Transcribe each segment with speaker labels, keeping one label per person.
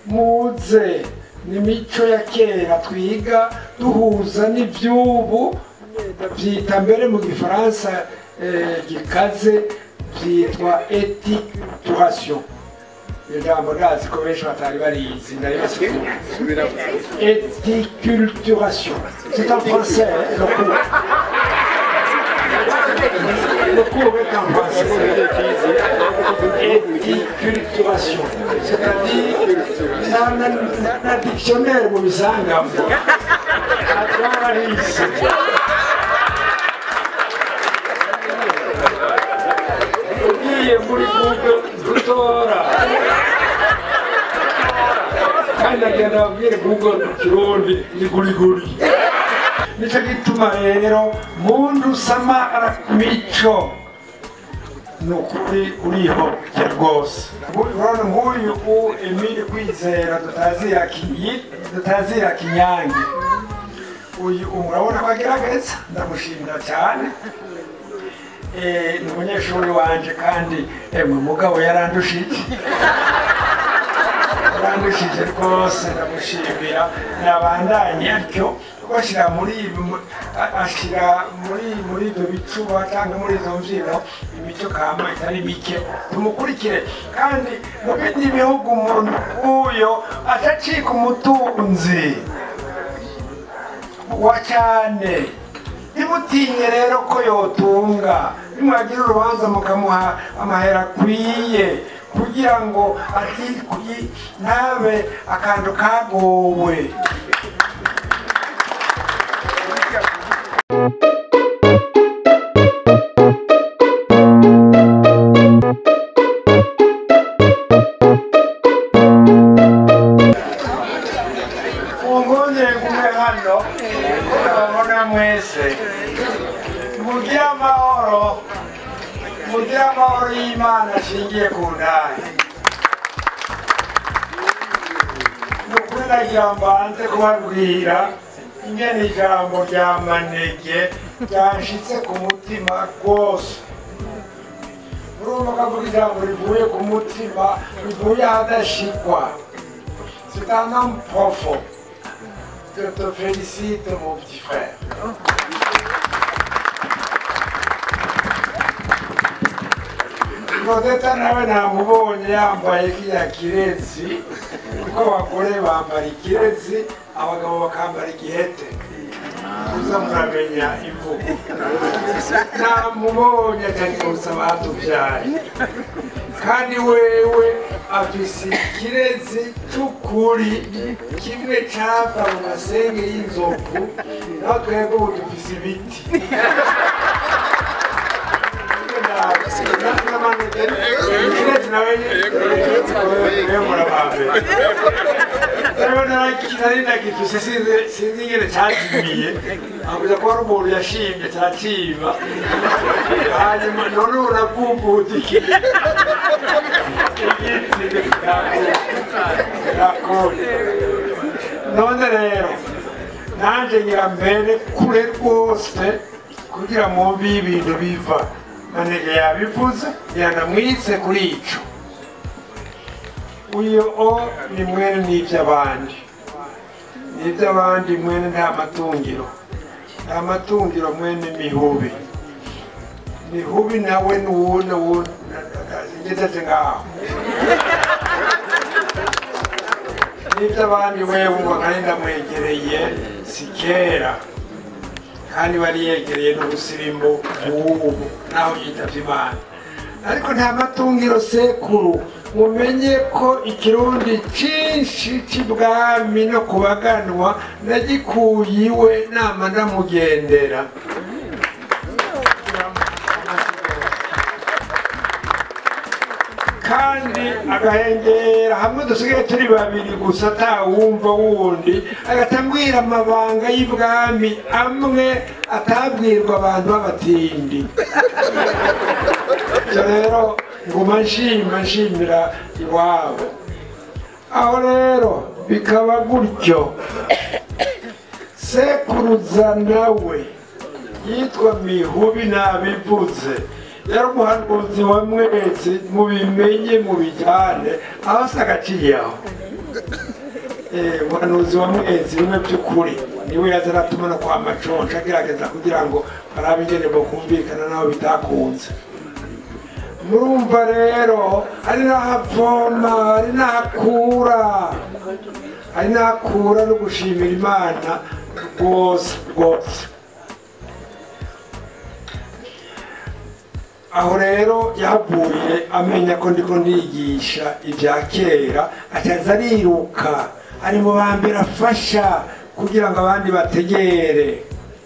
Speaker 1: muze n'imico ya kera twiga duhuza n'iby'ubu byita mbere mu gifaransa eh, gikaze byitwa eticulturation iryo jambo ndazi ko benshi batari barizi ndaribasigura Éticulturation. C'est en français, hein, le cours. Le cours est en français. Éticulturation. C'est-à-dire, na, na, na, na dictionnaire mu bisangamo. Atwararisi. Ugiye muri Google gutora kandi agenda ababwire google mu kirundi ni guriguri nicyo gituma rero muntu samara mico ni ukuri uriho je rwose urabona nk'uyu u emile kwizera tutazira Kinyi- tutazira kinyange uyu murabona ko agerageza ndamushimira cyane Eh, ni umunyeshuri wanje kandi emwe mugabo yarandushije yarandushije rwose ndamushimira nabandanye atyo bashyira muri ibi mu- a- ashyira muri muri ibyo bicuba cyangwa muri izo mbyino imico kama itari mike tumukurikire kandi mu bindi bihugu umuntu uyo atacika umutunzi wa cyane ntimutinye rero ko yotunga nimwagira urubanza mukamuha amahera akwiye kugira ngo atikuye ntabe akantu kagowe mungongere kumwe hano babona mwese mugire amahoro mugire amahoro y'imana ashingiye ku ndahe ni ukuri nagira mbanze kubabwira ingene ijambo rya manege ryanshitse ku mutima rwose urumva kavuga ijambo rivuye ku mutima rivuye ahadashikwa c'est un homme profond je te félicite mon petit frère Claudette nawe namubonye yambaye kiriya kirezi kuko abagore bambara ikirezi abagabo bakambara igihete uza muramenya imvugo namubonye akagibutsa batubyaye kandi wewe afise ikirezi cy'ukuri kimwe cava mu masenge y'inzovu naho twebwe ubu dufise ibiti ikirezi nawe murabambere rero nari ndagifise sinzi ingene cyazimiye avuga ko ari umuntu yashimye cyaciba hanyuma none ubu navumbudikiye igiti nakone none rero nanje ngira mbere kure rwose kugira mwumve iyo ibintu biva manege yabivuze yanamwitse kuri ico uyu o ni mwene n'ivy'abandi n'ivy'abandi mwene nta matungiro nta matungiro mwene mihubi mihubi nawe nuwo nuwo ngezeze ngaho n'ivy'abandi wewe ngo nari ndamwegereye si kera kandi bari yegereye n'ubusirimu bw'ubu naho yitavye imana ariko nta matungiro sekuru mumenye ko ikirundi cinshi c'ibwami no kubaganwa nagikuye iwe nama ndamugendera kandi agahengera hamwe dusigaye turi babiri gusa atawumva wundi agatambwira amabanga y'ibwami amwe atabwirwa abantu b'abatindi ibyo rero nguma nshima nshimira iwabo aho rero bikaba gutyo sekuruza nawe yitwa mihubi nabivuze yari umuhanuzi wa mwese mubimenye mubijyane aho se agaciye aho Eh, umuhanuzi wa mwezi bimwe by'ukuri niwe yaza aratuma no kwa maconca agerageza kugira ngo barabe ingene bokumvikana naho bitakunze murumva rero ari n'ahavoma ari n'ahakura ari n'ahakura no gushimira imana rwose rwose aho rero yahavuye amenya ko ndiko ndigisha ibya kera acaza ariruka ari mu ba mbere afasha kugira ngo abandi bategere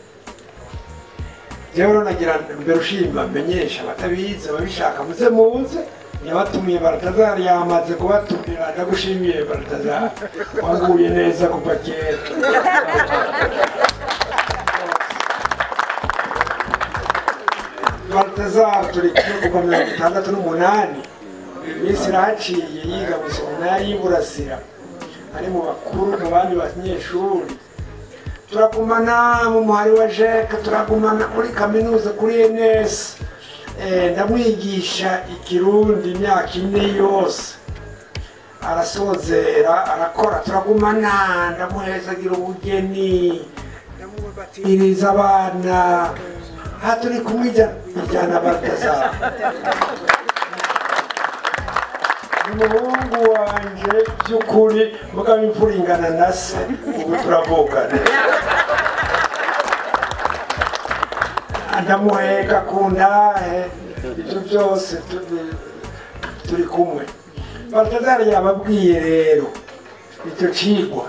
Speaker 1: rero nagira mbere ushima menyesha abatabizi ababishaka muze muze yabatumiye baratazari yamaze kubatumira ndagushimiye baratazari wanguye neza kuva kera baratazari turi kumwe kuva mirongo itandatu n'umunani iminsi irahaciye yiga mu seminari y'iburasira ari mu bakuru mu bandi banyeshuri turagumana mu muhari wa jeke turagumana muri kaminuza kuri enesi ndamwigisha ikirundi imyaka ine yose arasozera arakora turagumana ndamuhezagira ubugeni ndamubatiriza abana aha turi kumwijyana ijyana batazara umuhungu wanje by'ukuri mugabo imfura ingana na se ubu turavugana ndamuheka ku ndahe ibyo byose tu- turi kumwe batazari yababwiye rero icyo cigwa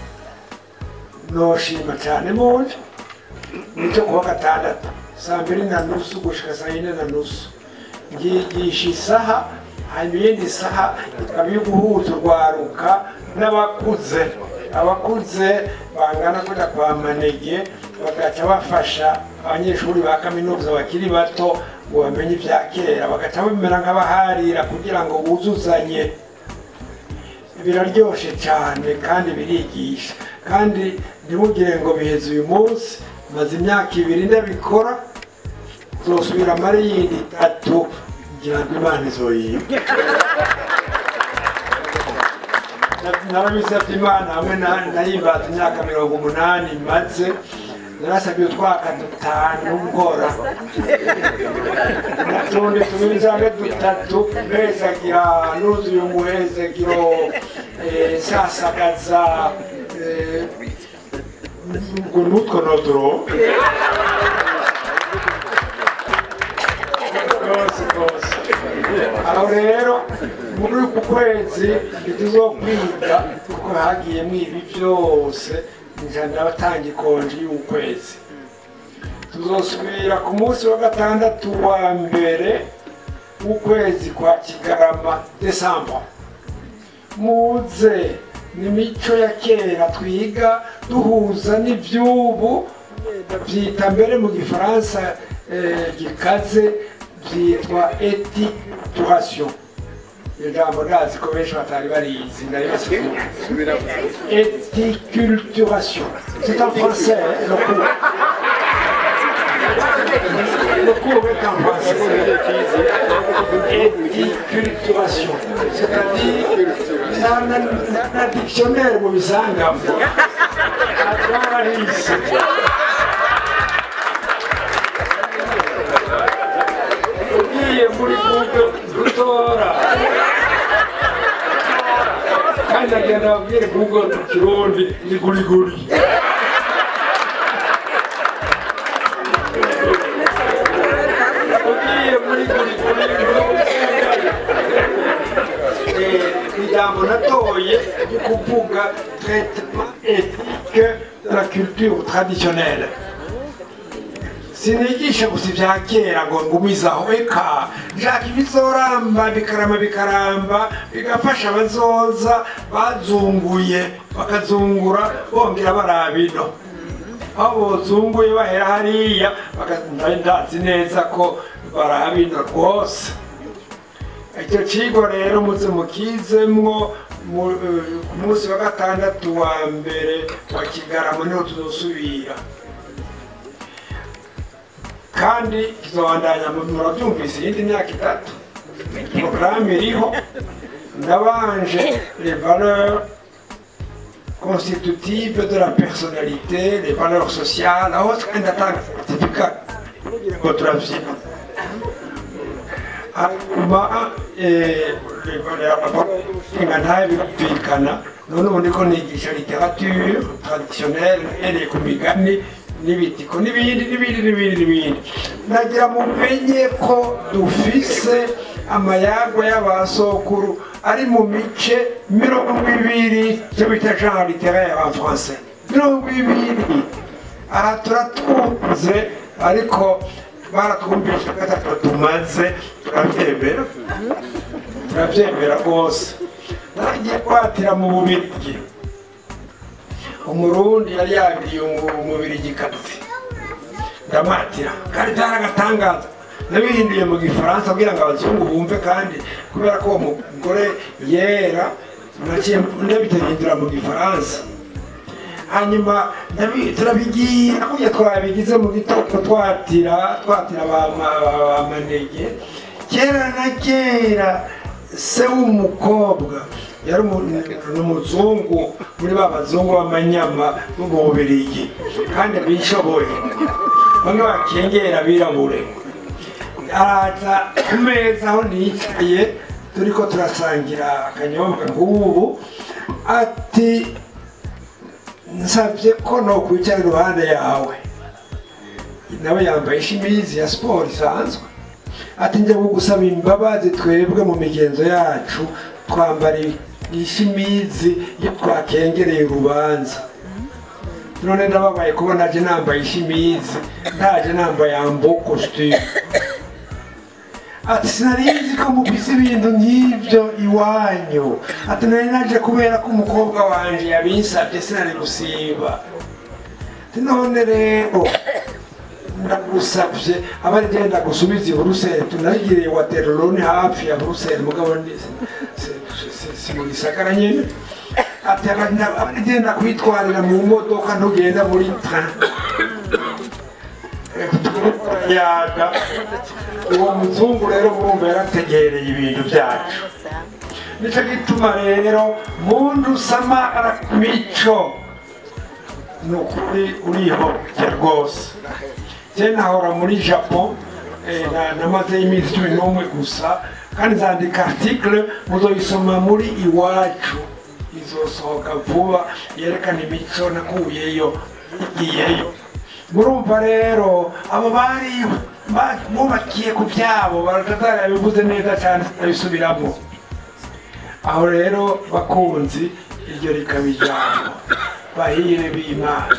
Speaker 1: noshima cyane muje nicyo kuwa gatandatu saa mbiri na nusu gushika saa yine na nusu ngigisha isaha hanyuma iyindi saha ikaba iyo guhuza urwaruka n'abakuze abakuze bangana kujya kwa manege bagaca bafasha abanyeshuri ba kaminuza bakiri bato ngo bamenye ibya kera bagaca bamera nk'abaharira kugira ngo buzuzanye biraryoshe cyane kandi birigisha kandi ntimugire ngo biheze uyu munsi maze imyaka ibiri ndabikora uzosubira mari yindi itatu ngira ngo imana izoyiga narabisabye imana hamwe na- nayimbaza imyaka mirongo umunani maze narasabye utwaka dutanu nkora natundi tubiri cyangwa dutatu mpezagira nuzuye umuhezagiro eh, sasagaza eh, ngo nutwo nodoro rwose rwose aho rero muri uku kwezi ntituzokwiga kuko hagiye mwibi byose nja ndabatanga ikonji y'ukwezi tuzosubira ku munsi wa gatandatu wa mbere w'ukwezi kwa kigarama desamba muze ni imico ya kera twiga duhuza n'iby'ubu byita mbere mu gifaransa eh, gikaze byitwa etituration iryo jambo ndazi ko benshi batari barizi ndaribasigura éticulturation. C'est en français, hein, le cours. Le cours est en français. Éticulturation. C'est-à-dire, dans un dictionnaire, mu bisangamo. Atwarahise. Ugiye muri Google gutora kandi agenda ababwire google mu kirundi ni guriguri ugiye muri guriguri ijambo natoye ryo kuvuga traitement ethique de la culture traditionnelle sinigisha gusa ibya kera ngo ngumizaho eka nshaka ibizoramba bikarama bikaramba bigafasha abazoza bazunguye bakazungura bongera barabino aho bozunguye bahera hariya baka- ndazi neza ko barabino rwose icyo kigo rero muze mukizemwo mu- eh, ku munsi wa gatandatu wa mbere wa kigarama niho tuzosubira kandi kizobandanya murabyumvise iyindi myaka itatu porogaramu iriho ndabanje les valeurs constitutives de la personnalité, les valeurs sociales, aho twenda tanga certificat ngo turavyina hanyuma inshinga ntayo birumvikana none ubu ndiko nigisha literature traditionnelle uhereye ku migani n'ibitiko n'ibindi n'ibindi n'ibindi n'ibindi nagira mumenye ko dufise amayagwa y'abasokuru ari mu mice mirongo ibiri icyo bita genre littéraire en français mirongo ibiri aha turatunze ariko baratwumvisha ko atatu tumaze turabyemera turabyemera rwose nagiye kwatira mu bubirigi umurundi yari yabiriye umubirigikazi ndamatira kandi byaragatangaza nabihinduye mu gifaransa kugira ngo abazungu bumve kandi kubera ko uwo mugore yera naciye ndabitahindura mu gifaransa hanyuma ndabi- turabigira kurya twabigize mu gitondo twatira twatira ba ma- ba manege kera na kera se w'umukobwa yari umu- ni umuzungu muri ba bazungu b'amanyama bo mu bubirigi kandi bishoboye bamwe bakengera abirabure araza ku meza aho nicaye turiko turasangira akanyobwa nk'ubu ati nsabye ko nokwicara iruhande yawe nawe yambaye ishimizi ya siporo isanzwe ati njya gusaba imbabazi twebwe mu migenzo yacu twambara ishimizi iyo twakengereye urubanza none ndababaye kuba naje nambaye ishimizi ndaje nambaye ambo costume ati sinarinzi ko mufise ibintu nk'ibyo iwanyu ati nari naje kubera ko umukobwa wanje yabinsabye sinari gusiba ati none rero ndagusabye aba ari genda gusubiza i buruseli tunarigiriye waterloo ni hafi ya buruseli mugabo ni- si- si- si- si mu gisagara nyine ati aba ari genda kwitwarira mu modoka ntugenda muri train yaga uwo muzungu rero murumva yarategereye ibintu byacu nicyo gituma rero muntu samara mico ni ukuri urihoke rwose je nahora muri japon eh, na- namazeyo iminsi cumi n'umwe gusa kandi nzandika article muzoyisoma muri iwacu izosohoka vuba yerekana imico nakuyeyo igiyeyo murumva rero abo bari ba- bubakiye ku byabo baratazara yabivuze neza cyane abisubiramo aho rero bakunzi iryo rikaba ijambo bahire b'imana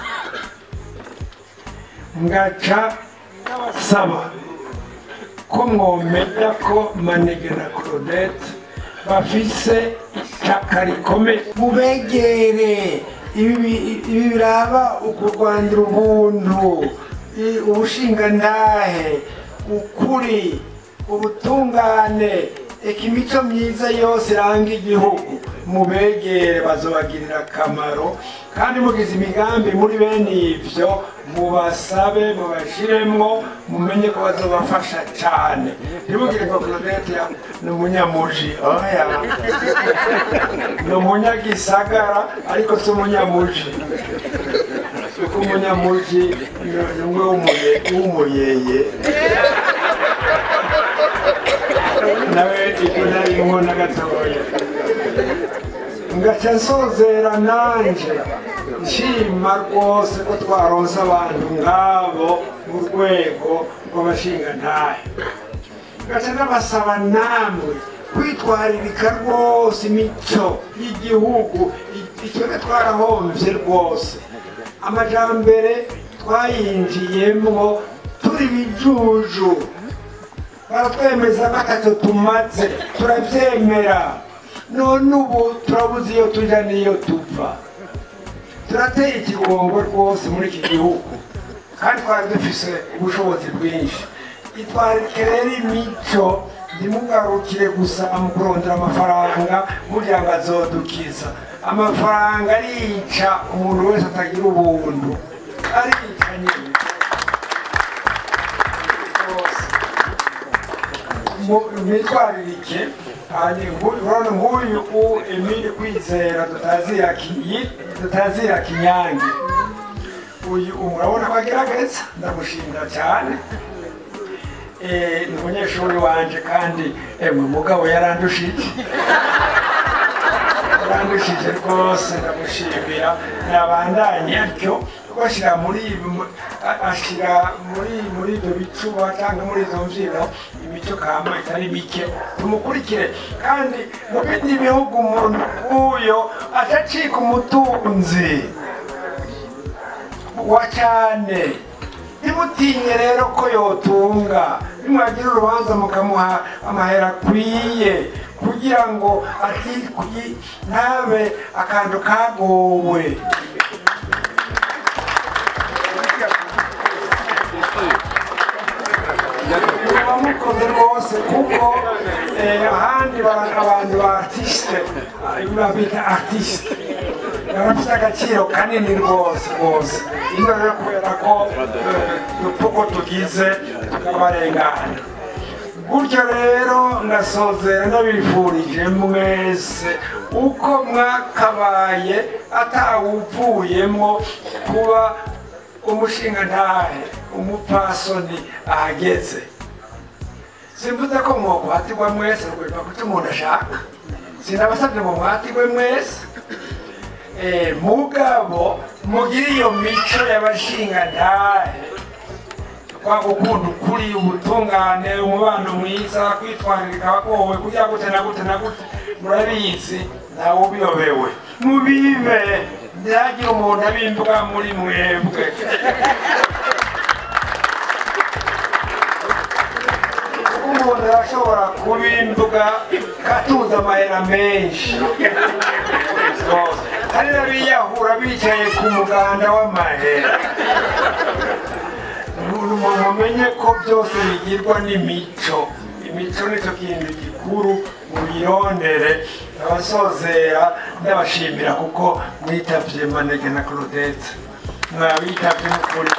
Speaker 1: ngaca saba ko mwomenya ko manege na claudette bafise itaka rikomeye mubegere ibi bi- ibi biraba ukurwanira ubuntu i- ubushingantahe ukuri ubutungane eka imico myiza yose iranga igihugu mubegere bazobagirira akamaro kandi mugize imigambi muri bene ivyo mubasabe mubashiremwo mumenye ko bazobafasha cyane ntibugire ngo claudette ya- ni umunyamuji oya ni umunyagisagara ariko si umunyamuji kuko umunyamuji ni- ni umwe w'umuye- w'umuyeye nawe ibyo narimwo na gatoya ngaca nsozera nanje nshima rwose ko twaronse abantu nk'abo mu rwego rw'abashingantahe ngaca n'abasaba namwe kwitwaririka rwose imico y'igihugu icyo twarahombye rwose amajambere twayinjiyemwo turi bijuju baratwemeza ko atacyo tumaze turabyemera none ubu turabuze iyo tujya n'iyo tuva turateye ikigongo rwose muri iki gihugu kandi twari dufise ubushobozi bwinshi itwarike rero imico ntimugarukire gusa mu kurondera amafaranga burya ngo azodukiza amafaranga arica umuntu wese atagira ubuntu arica nyine rwose mu- mwitwaririke Hani, ngu- urabona nk'uyu u emile kwizera tutazira Ki- tutazira kinyange uyu murabona ko agerageza ndamushimira cyane Eh, ni umunyeshuri wanje kandi emwe mugabo yarandushije yarandushije rwose ndamushimira nabandanye atyo bashyira muri ibi mu- a- ashyira muri muri ibyo bicuba cyangwa muri izo mbyino imico kama itari mike tumukurikire kandi mu bindi bihugu umuntu nk'uyo atacika umutunzi wa cyane ntimutinye rero ko yotunga nimwagira urubanza mukamuha amahera akwiye kugira ngo atikwi ntabe akantu kagowe muba mukoze rwose kuko eh, ahandi ba- abantu ba artiste babita artiste barafite agaciro kanini rwose rwose ino rero kubera ko eh, uko tugize tukabarengana gutyo rero ndasozera ndabifurije mwese uko mwakabaye atawuvuyemo kuba umushinga ntahe umupfasoni ahageze simvuze ko mwokwhatirwa mwese rwema kuko umuntu ashaka sinabasabye ngo mwatirwe mwese Eh, mugabo mugire iyo mico y'abashinga ntahe kwa gukunda ukuri ubutungane umubano mwiza kwitwararika abagowe kugira gute na gute na gute murabizi ntawe ubiyobewe mubibe ntihagire umuntu abimbwa muri mwebwe umuntu arashobora kubimbwa katuza amahera menshi hari n'abiyahura bicaye ku muganda w'amahera mumenye ko byose bigirwa n'imico imico nicyo kintu gikuru mubirondere abasozera ndabashimira kuko mwitabye manege na claudette mwabitabye n'ukuri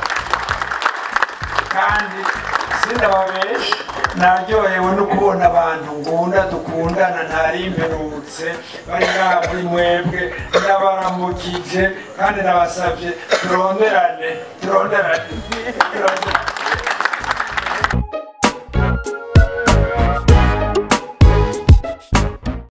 Speaker 1: kandi sindababesha naryohewe no kubona abantu ngunda dukundana ntarimperutse bari ngaha muri mwebwe ndabaramukije kandi nabasabye turonderane turonderane turonderane